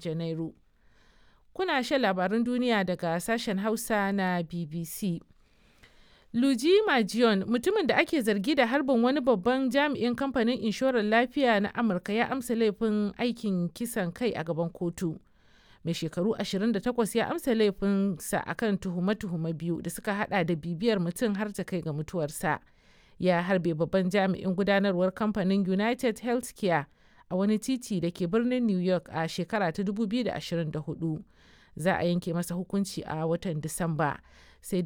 Janairu. Kuna shan labarun duniya daga sashen Hausa na BBC. Luigi Majion, mutumin da ake zargi da harbin wani babban jami'in kamfanin inshorar lafiya na Amurka ya amsa laifin aikin kisan kai a gaban kotu. Mai shekaru 28 ya amsa laifinsa akan tuhume-tuhume biyu da suka hada da bibiyar mutum har ta kai ga mutuwarsa. Ya harbe babban jami'in gudanarwar kamfanin United Healthcare a wani titi da ke birnin New York a shekara ta 2024. Za a yanke masa hukunci a watan Disamba.